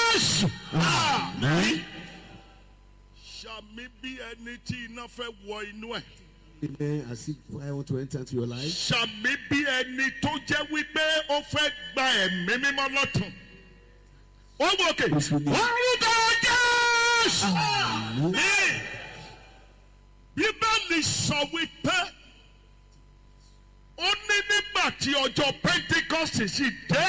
jésù. Amen. sàmì bí ẹni tí iná fẹ́ wọ inú ẹ̀. Amen. As if I want to enter into your life. sàmì bí ẹni tó jẹ́ wípé ó fẹ́ gba ẹ̀mí mímọ́ lọ́tún. ó wọ òkè. Yes, we do. orúkọ jésù. Amen. bíbélì sọ wípé ó ní nígbà tí ọjọ́ pentikọ́sì sì dé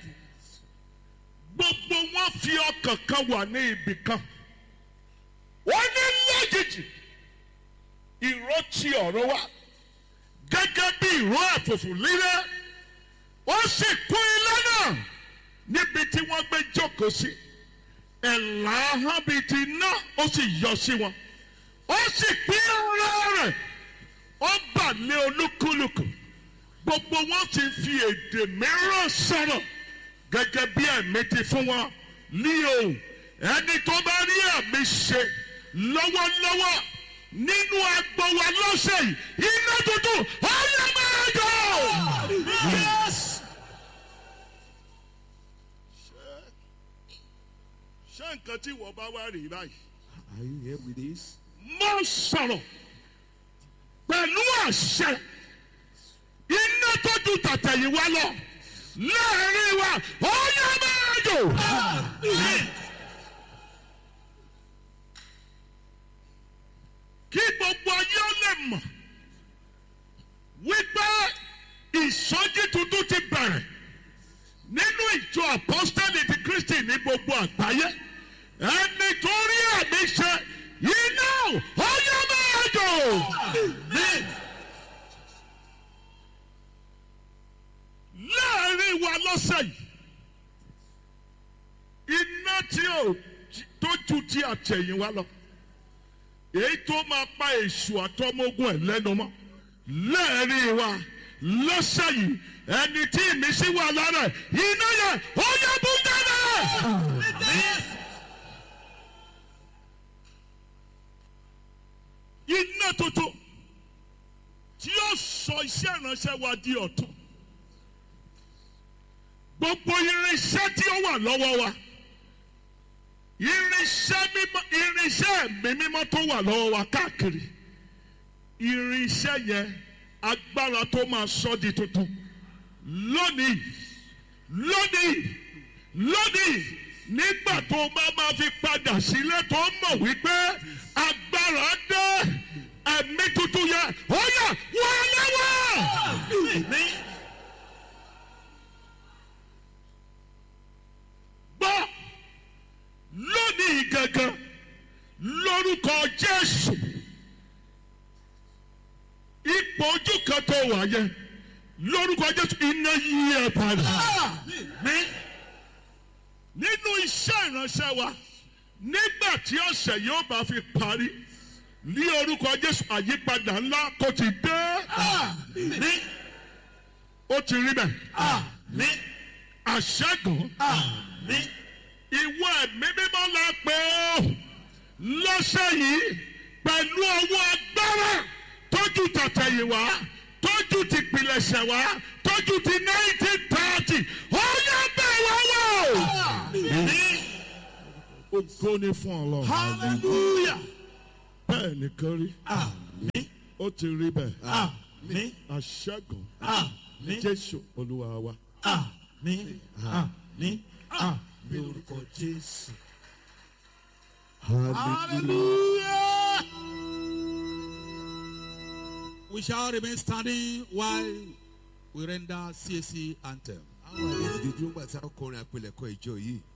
gbogbo wọn fi ọkàn kan wà ní ibì kan ó ní lójijì ìró ti ọ̀rọ̀ wá gẹ́gẹ́ bí ìró ẹ̀fùfù líle ó sì kún ilé náà níbi tí wọ́n gbé jókòó sí ẹ̀là ahọ́n bíi ti iná ó sì yọ sí wọn ó sì pín ọ̀rọ̀ rẹ̀ ó bà lé olúkúlùkù gbogbo wọn ti fi èdè mìíràn sọ̀rọ̀ gẹ́gẹ́ bí ẹ̀mí ti fún wọn ní o ẹni tó bá rí ẹ̀mí ṣe lọ́wọ́lọ́wọ́ nínú agbo wa lọ́sẹ̀ yìí iná tuntun ọ̀yọ́ máa jọ. Yes. ṣé nǹkan tí wọ́n bá wá rí báyìí. Are you here with this? mo sọ̀rọ̀ pẹ̀lú àṣẹ iná tó ju tàtẹ̀yìnwá lọ láàrin wa ó yẹ máa jò. kí gbogbo ayé ó lè mọ̀ wípé ìsọjí tuntun ti bẹ̀rẹ̀ nínú ìjọ apọ́sítẹ́lì ti kristi ní gbogbo àgbáyé ẹni tó rí àmì ṣe iná ọyọ máa jò. láàrin wa lọ́sẹ̀ yìí iná tí ò tó ju ti àtẹ̀yìnwá lọ èyí tó máa pa èṣù àtọmọgùn ẹ̀ lẹ́nu mọ́ láàrin wa lọ́sẹ̀ yìí ẹni tí ìmísí wà lára ẹ̀ iná yẹn ó yẹ bú jáde. iná tuntun tí yóò sọ iṣẹ́ ìránṣẹ́ wa di ọ̀tun gbogbo irinṣẹ́ tí ó wà lọ́wọ́ wa irinṣẹ́ mímọ́ irinṣẹ́ ẹ̀mí mímọ́ tó wà lọ́wọ́ wa káàkiri irinṣẹ́ yẹn agbára tó máa sọ di tuntun lónìí lónìí lónìí nígbà tó bá máa fi padà sílé tó mọ̀ wípé agbára dé ẹ̀mí tuntun yẹn ó yà wọ́n lọ́wọ́. gbọ́ lónìí gangan lórúkọ jésù ipò ojú kan tó wà yẹn lórúkọ jésù iná yí ẹ padà nínú iṣẹ́ ìránṣẹ́ wa nígbà tí ọ̀sẹ̀ yóò bá fi parí ní orúkọ jésù àyípadà ńlá kò ti dé ó ti rí bẹ́ẹ̀ àṣẹ́gun ìwọ ẹ̀mí mímọ́ la pé ó lọ́sẹ̀ yìí pẹ̀lú ọwọ́ agbára tójú tàtẹ̀yìnwá tójú ti pilẹ̀ṣẹ̀ wá tójú ti nineteen thirty ó yẹ bẹ́ẹ̀ wá wò. Ògo ni fún Ọlọ́run. Hallelujah. Bẹ́ẹ̀ ni kan rí. Amen. Ó ti rí bẹ́ẹ̀. Amen. Àṣẹ́gun Amen. Jésù Olúwa wa. Amen. Amen. Amen. Lórúkọ Jésù. Hallelujah. We shall remain standing while we render CAC anthem. Àwọn àlejò dúró gbà tí a kọrin àpilẹ̀kọ ìjọ yìí.